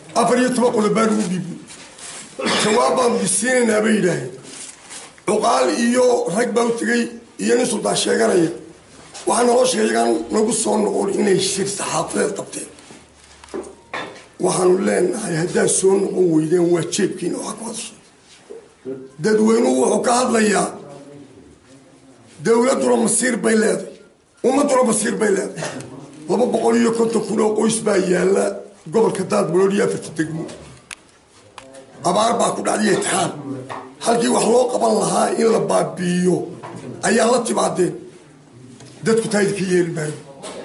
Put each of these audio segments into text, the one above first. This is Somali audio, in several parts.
afar iyo toban qodob baan ugu dhiibnay jawaab baanu isiinaynaa bay yidhaaheen cuqaal iyo rag baa u tegey iyo nin suldaan sheeganaya waxaa naloo sheegay iyagaan nagu soo noqon inay shir saxaafadeed qabteen waxaanu leenahay haddaad soo noqon weydeen waa jeebkiina waxa ku hadashay dadweynuhu wuxuu ka hadlayaa dowladduna masiir bay leedahay ummadduna masiir bay leedahay laba boqol iyo konton kun oo qoys baa yaalla gobolka daadbulood iyo afarta degmo abaar baa ku dhacday itixaan halkii wax loo qaban lahaa in la baabi'iyo ayaa la timaadeen dadku taa idinka yeeli maayo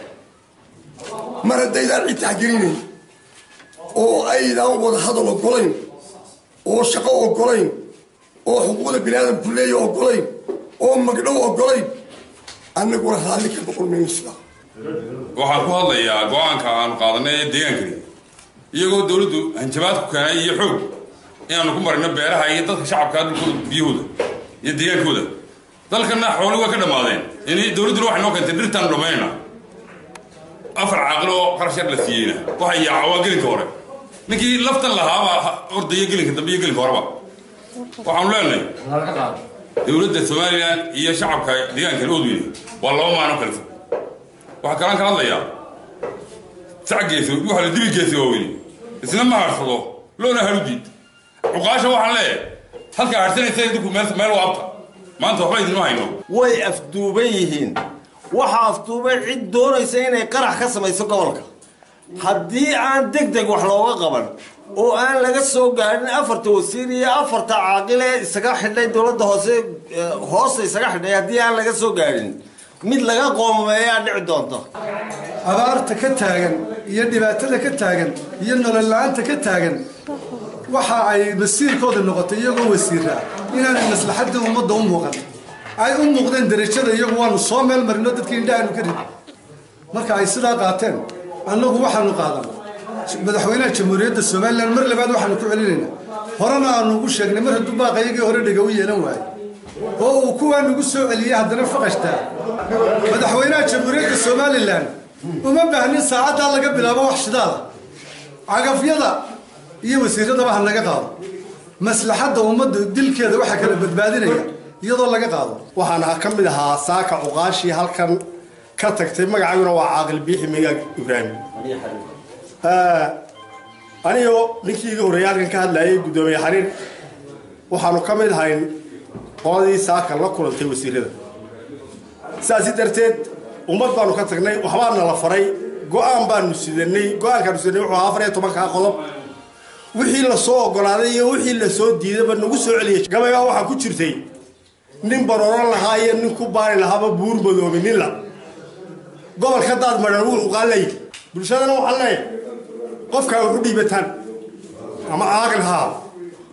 mar haddaydaan cid taxgelinayn oo aydaan wada hadal ogolayn oo shaqo ogolayn oo xuquuqda bini aadamku leeya ogolayn oo magdhow ogolayn annaguna raalli ka noqon mayno sidaa waxaan ku hadlayaa go-aanka aanu qaadanay ee deegaankani iyagoo dowladdu hanjabaad ku keenay iyo xoog inaanu ku marino beeraha iyo dadka shacabka dhulkooda biyahooda iyo deegaankooda dalkana xooli way ka dhammaadeen in dowladduna waxay noo keentay dhirtaanu dhammaynayna afar caaqil oo qarash yar la siiyeyna waxay yaaca waa gelinka hore ninkii laftan lahaabaa ordaya gelinka dambe iyo gelinka horeba waxaanu leenahay dowladda somalilan iyo shacabka deegaankan oodweyne waa laba maano kale fog waxaa kalaan ka hadlayaa sacgeesi waxa la dibi geesi waaweyne isna ma harsado loona harudiid cuqaasha waxaan leeyahay halkaa harsanaysa idinku meel meel waabta maanta waxba idinma hayno way afduuban yihiin waxaa afduuban cid doonaysa inay qarax ka samayso gobolka haddii aan deg deg wax looga qaban oo aan laga soo gaadhin afarta wasiir iyo afarta caaqil ee isaga xidhay dowladda hoose hoosta isaga xidhay haddii aan laga soo gaadhin mid laga qoomameeyaa dhici doonta abaarta ka taagan iyo dhibaatada ka taagan iyo nolol la-aanta ka taagan waxa ay masiirkooda noqotay iyagoo wasiira inaanay maslaxadda ummadda u muuqan ay u muuqdeen derajada iyagu waanu soo meel marino dadkii indhahaanu ka rid marka ay sidaa qaateen annagu waxaanu qaadan madaxweynaha jamhuuriyadda somalilan mar labaad waxaanu ku celinaynaa horena aanu ugu sheegnay mar hadduu baaqayagii hore dhega u yeelan waayo oo uu kuwaa nagu soo celiyey haddana faqashtaa madaxweynaha jamhuuriyadda somalilan uma baahnin saacaddaa laga bilaabo wax shidaala cagafyada iyo wasiiradaba ha naga qaado maslaxadda ummadda dilkeeda waxaa kala badbaadinaya iyadoo laga qaado waxaana ka mid ahaa saaka cuqaashii halkan ka tagtay magacaaguna waa caaqil biixi migaag ibraahim anigoo ninkii iga horreeyay halkan ka hadlayay guddoomiye xariir waxaanu ka mid ahayn qoladii saaka la kulantay wasiirada sidaasi darteed ummad baanu ka tagnay waxbaana la faray go-aan baanu sidanay go-aankaanu sidanay wuxuu ahaa afar iyo tobankaa qodob wixii lasoo ogolaaday iyo wixii lasoo diidayba nagu soo celiyay gabaygaa waxaa ku jirtay nin barooran lahaa iyo nin ku baari lahaaba buur madoobi nin la gobolka daad madhan wuxuu qaalay bulshadana waxaan leeyahay qofkaa waxu dhiibataan ama caaqil ha ahaado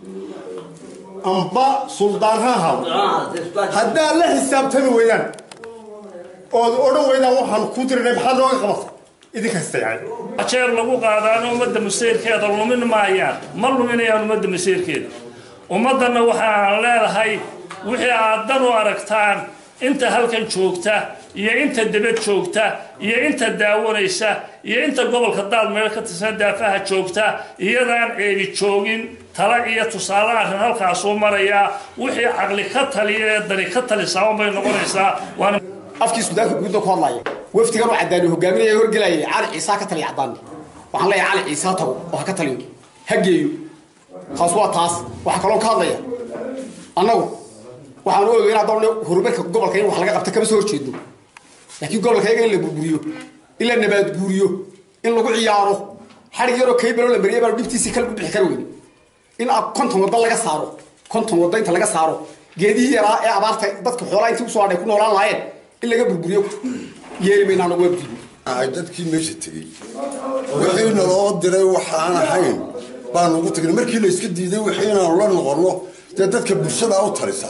amba suldaan ha ahaado haddaad la xisaabtami weydaan ood odhan weydaan waxaan ku tirinay maxaad nooga qabatay idinka istayacay jeer lagu qaadaano ummadda masiirkeeda lumin maayaan ma luminayaan ummadda masiirkeeda ummaddanna waxaan leedahay wixii aad dan u aragtaan inta halkan joogta iyo inta debad joogta iyo inta daawanaysa iyo inta gobolka daad meel ka tirsan daafaha joogta iyadaan ceebi joogin tala iyo tusaale arrin halkaasuu marayaa wixii caqli ka taliya ee dani ka talisaa unbay noqonaysaa waana afkii suudaanka guudda ku hadlaya wafdigan oo caddaani hogaaminaya horgelayay cali ciise ha ka taliya caddaani waxaan leeyahay cali ciise ha tago oo ha ka taliyo ha geeyo taas waa taas waxaa kaloo ka hadlaya annagu waxaan u ogeyn haddaan horumarka gobolka in wax laga qabta kama soo horjeedno laakiin gobolka iyaga in la burburiyo in la nabaad guuriyo in lagu ciyaaro xadhig yaroo kaybalo la mariyay baanu dhibtiisii kala bixi kara weyne in konton wadda laga saaro konton wadda inta laga saaro geedihii yaraa ee abaarta dadka xoolaa intii usoo hadhay ku noolaan lahaayeen in laga burburiyo yeeli mayna anagu waa diido dadkii meesha tegey wixii naloo diray waxaan ahayn baanu ugu tagnay markii la iska diiday wixii inaanu la noqonno dee dadka bulshada u talisa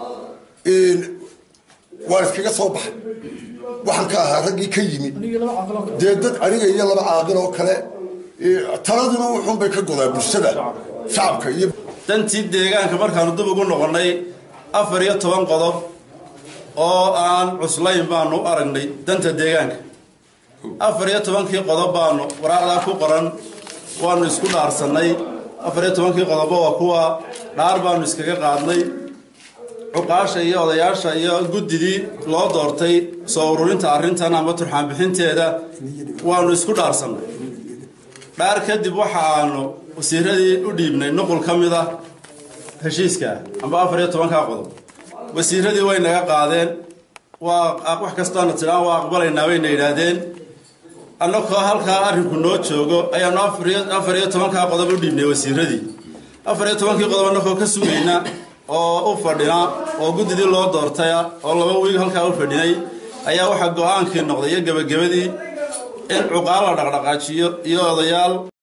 waan iskaga soo baxay waxaan ka ahaa raggii ka yimid dee dad aniga iyo laba caaqil oo kale taladuna wuxuunbay ka godaa bulshada shacabka iyo dantii deegaanka markaanu dib ugu noqonnay afar iyo toban qodob oo aan cuslayn baanu u aragnay danta deegaanka afar iyo tobankii qodob baanu waraaqdaa ku qoran waanu isku dhaarsannay afar iyo tobankii qodobo waa kuwa dhaar baanu iskaga qaadnay cuqaasha iyo odayaasha iyo guddidii loo doortay soo ururinta arrintan ama turxaan bixinteeda waanu isku dhaarsannay dhaar kadib waxa aanu wasiiradii u dhiibnay nuqul ka mid ah heshiiska amba afar iyo tobankaa qodob wasiiradii way naga qaadeen waa wax kastoona tidhaan waa aqbalaynaa bayna yidhaahdeen annagoo halkaa arrinku noo joogo ayaanu afar iyo tobankaa qodob u dhiibnay wasiiradii afar iyo tobankii qodob annagoo ka sugayna oo u fadhina oo guddidii loo doortaya oo laba wiig halkaa u fadhinay ayaa waxaa go-aankii noqday iyo gebagabadii in cuqaal la dhaqdhaqaajiyo iyo odayaal